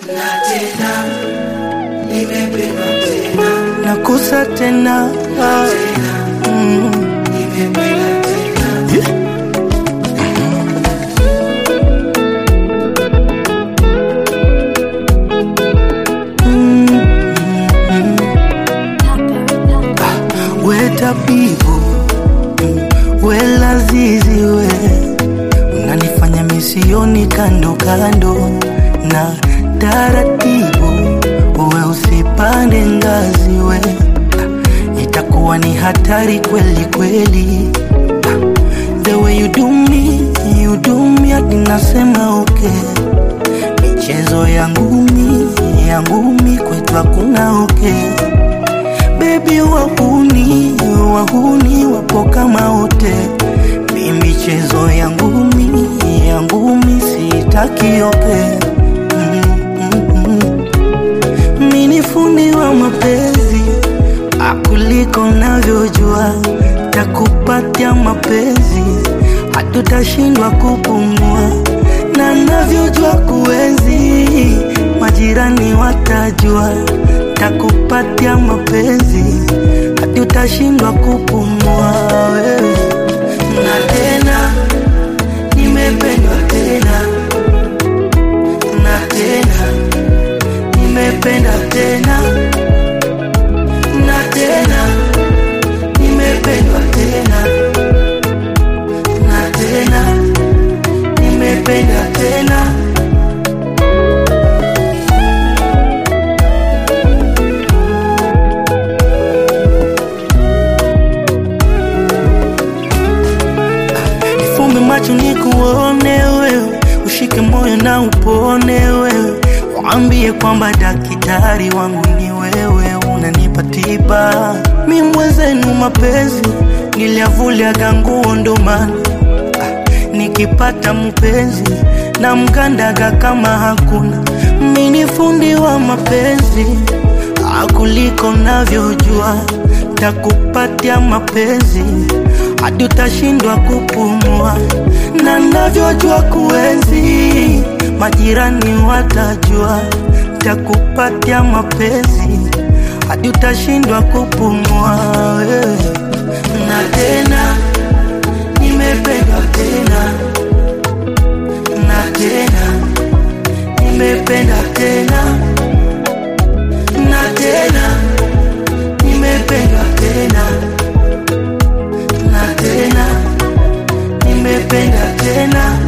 na tena nimependwa tena nakosa tena ah. mm. nimependa tena yeah. Mm, mm, mm. we tabibu mm, we lazizi we unanifanya misioni kando kando na taratibu we usipande ngazi we itakuwa ni hatari kweli kweli the way you do me you do me hadi nasema okay michezo ya ngumi ya ngumi kwetu hakuna okay bebi wahuni wahuni wapo kama wote mi michezo ya ngumi ya ngumi sitaki okay mm, mm, mm. mi ni fundi wa mapenzi akuliko navyojua takupatia mapenzi hatutashindwa kupumua na navyojua kuenzi majirani watajua takupatia mapenzi hatutashindwa kupumua wewe na tena nimependwa tena na tena nimependa tena na tena nimependwa tena na tena nimependa tena Nifumbe macho nikuone wewe, ushike moyo na upone wewe, waambie kwamba daktari wangu ni wewe, unanipa tiba. Mi mwenzenu mapenzi niliavuliaga nguo ndo maana ah, nikipata mpenzi na mkandaga kama hakuna. Mi ni fundi wa mapenzi ah, kuliko navyojua, takupatia mapenzi hadi utashindwa kupumua, na navyojua kuenzi, majirani watajua, takupatia mapenzi hadi utashindwa kupumua wewe. Na tena nimependwa tena, na tena nimependa tena, na tena nimependwa tena na tena nimependa tena